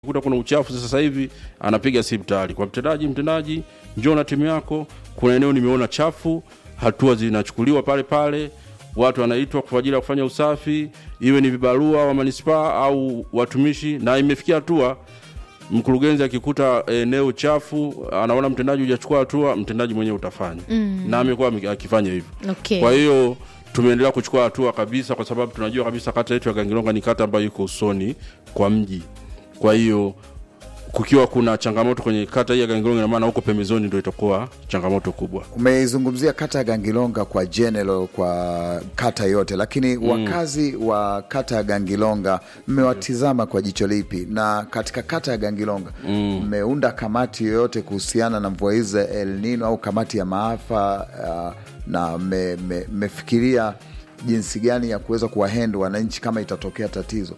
kuta kuna uchafu sasa hivi anapiga simu tayari kwa mtendaji mtendaji njoo na timu yako kuna eneo nimeona chafu hatua zinachukuliwa pale pale watu wanaitwa kwa ajili ya kufanya usafi iwe ni vibarua wa manispaa au watumishi na imefikia hatua mkurugenzi akikuta eneo chafu anaona mtendaji hujachukua hatua mtendaji mwenyewe utafanya mm. na amekuwa akifanya hivyo Okay. kwa hiyo tumeendelea kuchukua hatua kabisa kwa sababu tunajua kabisa kata yetu ya gangilonga ni kata ambayo iko usoni kwa mji kwa hiyo kukiwa kuna changamoto kwenye kata hii ya gangilonga ina maana huko pembezoni ndo itakuwa changamoto kubwa umeizungumzia kata ya gangilonga kwa general kwa kata yote lakini mm. wakazi wa kata ya gangilonga mmewatizama kwa jicho lipi na katika kata ya gangilonga mmeunda mm. kamati yoyote kuhusiana na mvua hizi za el nino au kamati ya maafa uh, na mmefikiria me, me, jinsi gani ya kuweza kuwahendo wananchi kama itatokea tatizo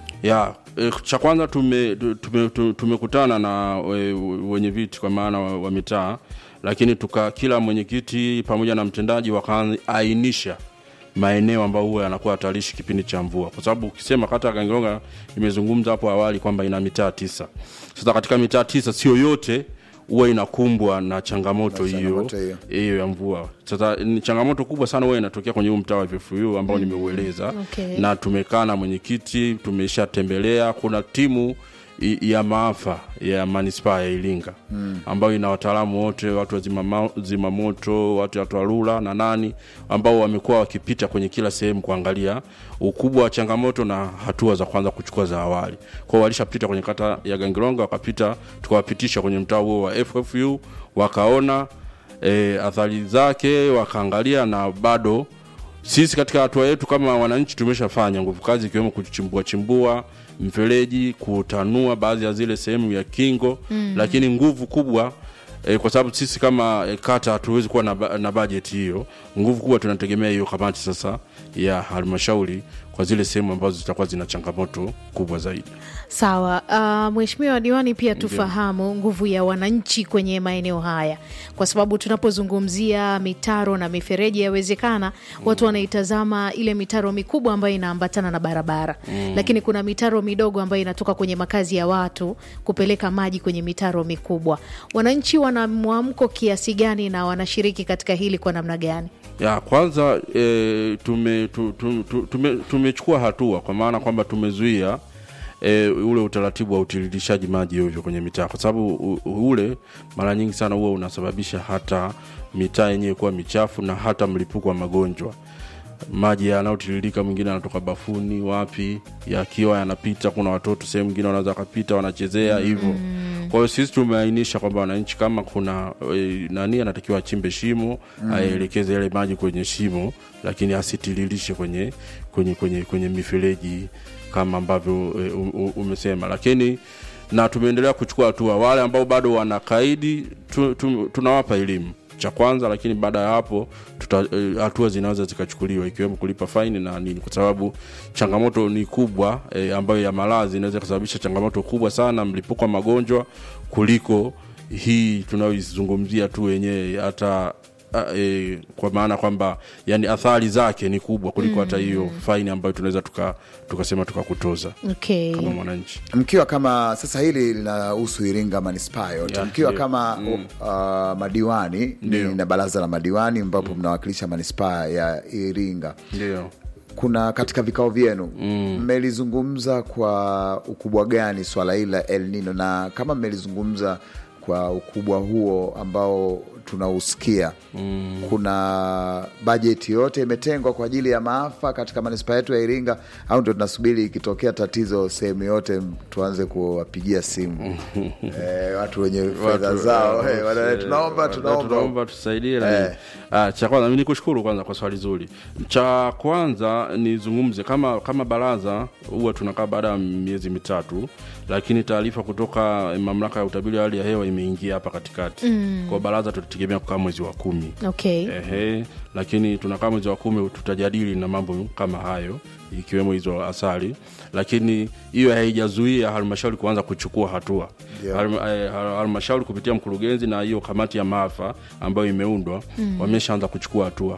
ya e, cha kwanza tumekutana tume, tume, tume na we, wenye viti kwa maana wa, wa mitaa lakini tuka kila mwenyekiti pamoja na mtendaji wakaainisha maeneo ambayo huwa yanakuwa hatarishi kipindi cha mvua kwa sababu ukisema kata ya gangilonga imezungumza hapo awali kwamba ina mitaa tisa sasa katika mitaa tisa sio yote huwa inakumbwa na changamoto hiyo hiyo ya mvua sasa ni changamoto kubwa sana huwa inatokea kwenye huu mtaa wa VFU ambao mm. nimeueleza Okay. na tumekaa na mwenyekiti tumeshatembelea kuna timu i- ya maafa ya manispaa ya iringa mm. ambayo ina wataalamu wote watu wa zima, zima moto watu wa twarura na nani ambao wamekuwa wakipita kwenye kila sehemu kuangalia ukubwa wa changamoto na hatua za kwanza kuchukua za awali kwao walishapita kwenye kata ya gangilonga wakapita tukawapitisha kwenye mtaa huo wa ffu wakaona e, athari zake wakaangalia na bado sisi katika hatua yetu kama wananchi tumeshafanya nguvu kazi ikiwemo kuchimbua chimbua mfereji kutanua baadhi ya zile sehemu ya kingo mm. lakini nguvu kubwa E, kwa sababu sisi kama e, kata hatuwezi kuwa na, ba- na bajeti hiyo nguvu kubwa tunategemea hiyo kamati sasa ya halmashauri kwa zile sehemu ambazo zitakuwa zina changamoto kubwa zaidi Sawa. Uh, Mheshimiwa Diwani, pia tufahamu nguvu ya wananchi kwenye maeneo haya, kwa sababu tunapozungumzia mitaro na mifereji, yawezekana watu wanaitazama ile mitaro mikubwa ambayo inaambatana na barabara mm. lakini kuna mitaro midogo ambayo inatoka kwenye makazi ya watu kupeleka maji kwenye mitaro mikubwa. Wananchi wana mwamko kiasi gani na wanashiriki katika hili kwa namna gani? ya kwanza e, tume, tu, tu, tu, tume, tumechukua hatua kwa maana kwamba tumezuia e, ule utaratibu wa utiririshaji maji ovyo kwenye mitaa kwa sababu u- ule mara nyingi sana huwa unasababisha hata mitaa yenyewe kuwa michafu na hata mlipuko wa magonjwa maji yanayotiririka mwingine anatoka bafuni wapi yakiwa yanapita kuna watoto sehemu nyingine wanaweza wakapita wanachezea hivyo mm. kwa hiyo sisi tumeainisha kwamba wananchi kama kuna e, nani anatakiwa achimbe shimo mm. aelekeze yale maji kwenye shimo lakini asitiririshe kwenye kwenye kwenye kwenye mifereji kama ambavyo e, u- u- umesema lakini na tumeendelea kuchukua hatua wale ambao bado wanakaidi tu, tu, tunawapa elimu cha kwanza lakini baada ya hapo tuta- eh, hatua zinaweza zikachukuliwa ikiwemo kulipa faini na nini kwa sababu changamoto ni kubwa e, ambayo ya maradhi inaweza kusababisha changamoto kubwa sana mlipuko wa magonjwa kuliko hii tunayoizungumzia tu wenyewe hata a- e, kwa maana kwamba yani athari zake ni kubwa kuliko mm. hata hiyo faini ambayo tunaweza tuka- tukasema tukakutoza Okay. kama mwananchi mkiwa kama sasa hili linahusu iringa manispaa yote Ya, mkiwa ndio. kama mm. uh, madiwani ni na baraza la madiwani ambapo mnawakilisha manispaa ya iringa ndio kuna katika vikao vyenu mmelizungumza kwa ukubwa gani swala hili la el nino na kama mmelizungumza kwa ukubwa huo ambao tunausikia mm. kuna bajeti yote imetengwa kwa ajili ya maafa katika manispaa yetu ya iringa au ndo tunasubiri ikitokea tatizo sehemu yote tuanze kuwapigia simu eh, watu wenye fedha Watu, zao eh, eh, wana- eh, tunaomba tunaomba tunaomba tusaidie na nini. Ah, cha kwanza mi nikushukuru kwanza kwa swali zuri cha kwanza nizungumze kama kama baraza huwa tunakaa baada ya miezi mitatu lakini taarifa kutoka mamlaka ya utabiri wa hali ya hewa imeingia hapa katikati mm. kwa baraza tutategemea kukaa mwezi wa kumi Okay. Ehe, lakini tunakaa mwezi wa kumi tutajadili na mambo kama hayo ikiwemo hizo asali lakini hiyo haijazuia halmashauri kuanza kuchukua hatua Yeah. Halma- eh, hal- halmashauri kupitia mkurugenzi na hiyo kamati ya maafa ambayo imeundwa mm. wameshaanza kuchukua hatua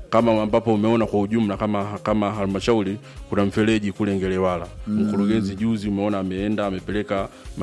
kama ambapo umeona kwa ujumla kama kama halmashauri kuna mfereji kule Ngelewala. Mkurugenzi juzi umeona ameenda amepeleka